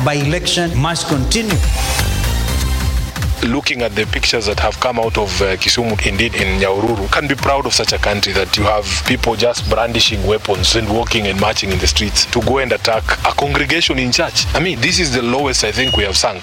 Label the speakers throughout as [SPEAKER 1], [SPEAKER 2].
[SPEAKER 1] by election must continue.
[SPEAKER 2] looking at the pictures that have come out of uh, Kisumu, indeed in Nyaururu, can be proud of such a country that you have people just brandishing weapons and walking and marching in the streets to go and attack a congregation in church. I mean, this is the lowest I think we have sunk.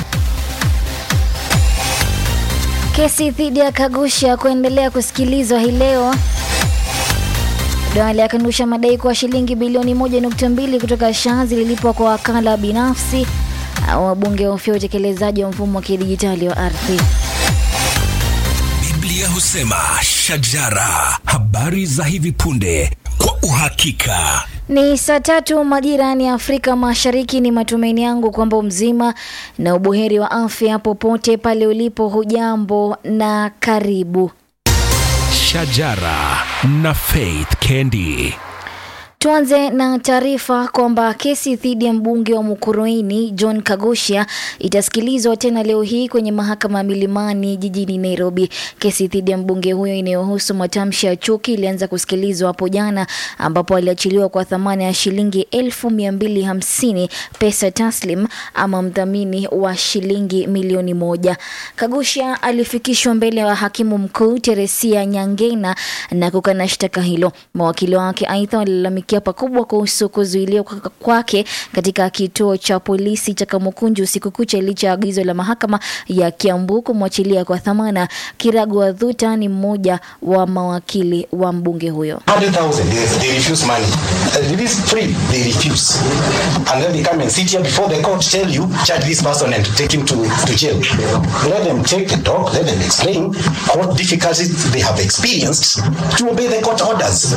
[SPEAKER 3] Kesi dhidi ya Kagusha kuendelea kusikilizwa hii leo. Duale akanusha madai kuwa shilingi bilioni 1.2 kutoka SHA zililipwa kwa wakala binafsi. Wabunge wahofia utekelezaji wa mfumo wa kidijitali wa ardhi.
[SPEAKER 4] Biblia husema shajara, habari za hivi punde kwa uhakika.
[SPEAKER 3] Ni saa tatu majirani ya Afrika Mashariki. Ni matumaini yangu kwamba mzima na ubuheri wa afya popote pale ulipo. Hujambo na karibu.
[SPEAKER 4] Shajara na Faith Kendi.
[SPEAKER 3] Tuanze na taarifa kwamba kesi dhidi ya mbunge wa Mukurweini John Kagosha itasikilizwa tena leo hii kwenye mahakama ya Milimani jijini Nairobi. Kesi dhidi ya mbunge huyo inayohusu matamshi ya chuki ilianza kusikilizwa hapo jana, ambapo aliachiliwa kwa thamani ya shilingi elfu mia mbili hamsini pesa taslim ama mdhamini wa shilingi milioni moja. Kagosha alifikishwa mbele ya hakimu mkuu Teresia Nyangena na kukana shtaka hilo. Mawakili wake aidha walilalamikia pakubwa kuhusu kuzuiliwa kwa- kwake katika kituo cha polisi cha Kamukunji usiku kucha licha ya agizo la mahakama ya Kiambu kumwachilia kwa dhamana. Kiragu Wadhuta ni mmoja wa mawakili wa mbunge huyo.
[SPEAKER 5] 100,000, they, they refuse money. Uh, release free, they refuse. And then they come and sit here before the court, tell you, charge this person and take him to, to jail. Let them take the dog, let them explain what difficulties they have experienced to obey the court orders.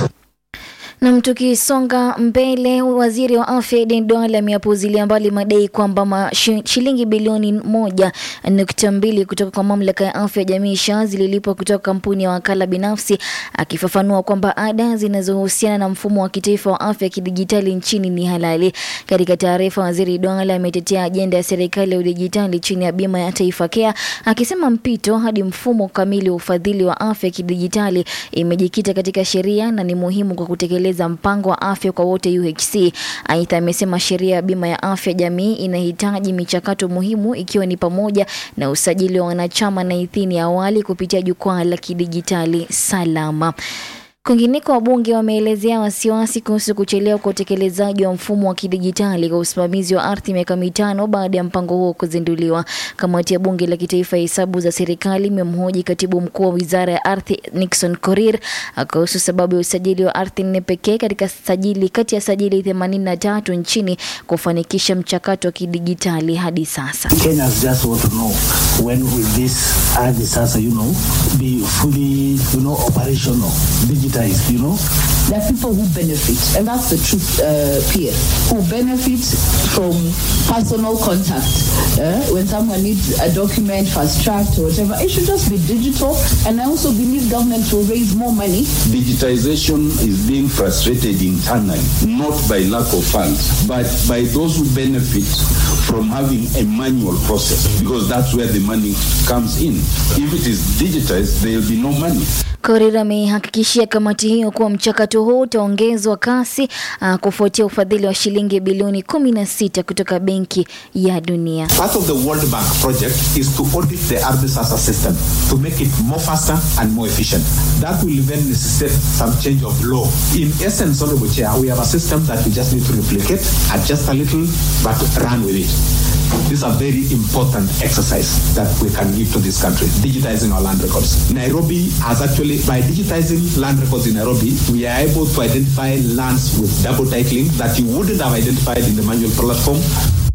[SPEAKER 3] Nam, tukisonga mbele, waziri wa afya Aden Duale ameyapuuzilia mbali madai kwamba ma- shi- shilingi bilioni moja nukta mbili kutoka kwa mamlaka ya afya ya jamii SHA zililipwa kutoka kampuni ya wakala binafsi, akifafanua kwamba ada zinazohusiana na mfumo wa kitaifa wa afya ya kidijitali nchini ni halali. Katika taarifa, waziri Duale ametetea ajenda ya serikali ya udijitali chini ya bima ya Taifa Care, akisema mpito hadi mfumo kamili wa ufadhili wa afya ya kidijitali imejikita katika sheria na ni muhimu kwa kutekeleza mpango wa afya kwa wote UHC. Aidha, amesema sheria ya bima ya afya jamii inahitaji michakato muhimu ikiwa ni pamoja na usajili wa wanachama na idhini ya awali kupitia jukwaa la kidijitali salama. Kwingineko, wabunge wameelezea wasiwasi kuhusu kuchelewa kwa utekelezaji wa mfumo wa kidijitali kwa usimamizi wa ardhi miaka mitano baada ya mpango huo kuzinduliwa. Kamati ya bunge la kitaifa ya hesabu za serikali imemhoji katibu mkuu wa wizara ya ardhi Nixon Korir kuhusu sababu ya usajili wa ardhi nne pekee katika sajili kati ya sajili 83 nchini kufanikisha mchakato wa kidijitali hadi sasa.
[SPEAKER 6] Kenyans just want to know when will this ardhi sasa, you know, be fully, you know, operational, digitized, you know.
[SPEAKER 7] There are people who benefit, and that's the truth, uh, Pierre, who benefit from personal contact. Uh, when someone needs a document, fast tracked or whatever, it should just be digital. And I also believe government will raise more money
[SPEAKER 8] digitization is being frustrated internally, not by lack of funds, but by those who benefit from having a manual process, because that's where the money comes in. If it is digitized, there will be no money.
[SPEAKER 3] Korir ameihakikishia kamati hiyo kuwa mchakato huu utaongezwa kasi uh, kufuatia ufadhili wa shilingi bilioni 16 kutoka Benki ya Dunia.
[SPEAKER 9] Part of the World Bank project is to audit the ARDISASA system to make it more faster and more efficient. That will then necessitate some change of law. In essence, Honorable Chair, we have a system that we just need to replicate, adjust a little, but run with it. This is a very important exercise that we can give to this country, digitizing our land records. Nairobi has actually, by digitizing land records in Nairobi, we are able to identify lands with double titling that you wouldn't have identified in the manual platform.